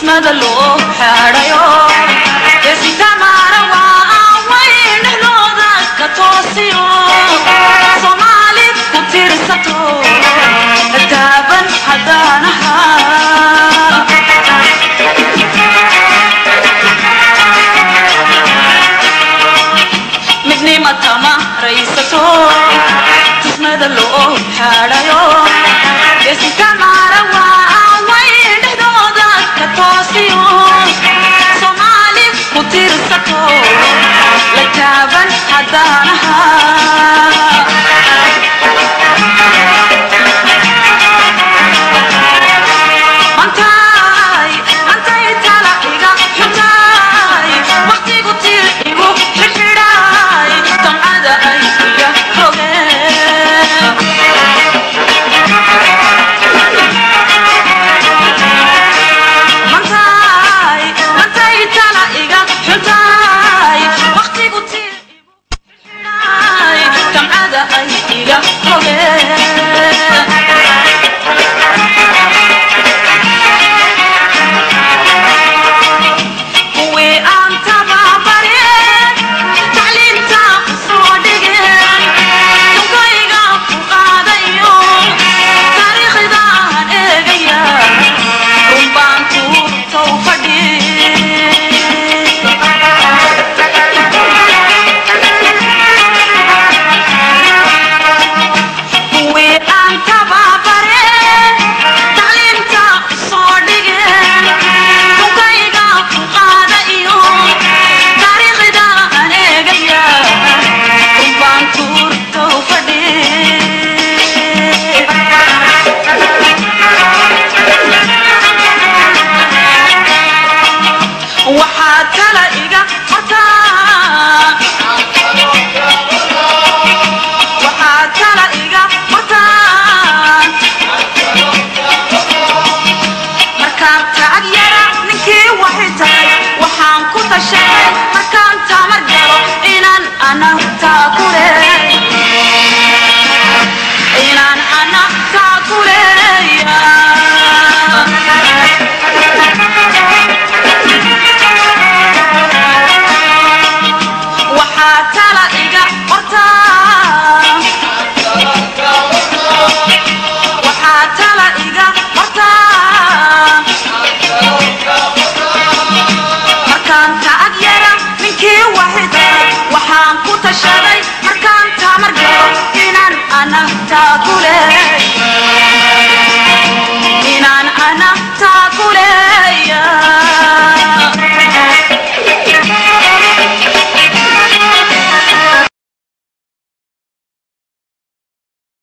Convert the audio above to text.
tusmada loo xaadhayo esitamaara waa wayn dhexdooda ka toosiyo soomaali ku tirsato taaban haddaan ahaa midnimatama raysato tusmada loo xaadhayo esitamaara waa wayn dhexdooda ka toosiyo soomaali ku tirsato la taaban haddaan ahaa mantay mantay tala iga xuntaay waqtigu tir igu xidhxidhaay damcada ay iga rogeen mantay mantay tala iga xuntaay waqtigu tir igu xidhxidhaay damcada ay iga rogeen kuwii aan tababareen tacliinta ku soo dhigeen dunkayga ku qaadayo taariikhdaan eegaya runbaan tuurtow kuwii aan tababareen tacliinta ku soo dhigeen dunkayga ku qaadayo taariikhdaan eegaya runbaan tuurtow waxaa tala iga qortaa waxaa tala iga qortaa markaan tacag yara ninkii waxay tahay waxaan ku tashaday markaan tamar galo inaan anagtaa ku leey inaan anagtaa ku leeya waxaa tala iga qortaa waxaa tala iga qortaa markaan tacag yara ninkii waxida waxaan ku tashaday markaan tamar galo inaan anagtaa ku leey inaan anagtaa ku leeya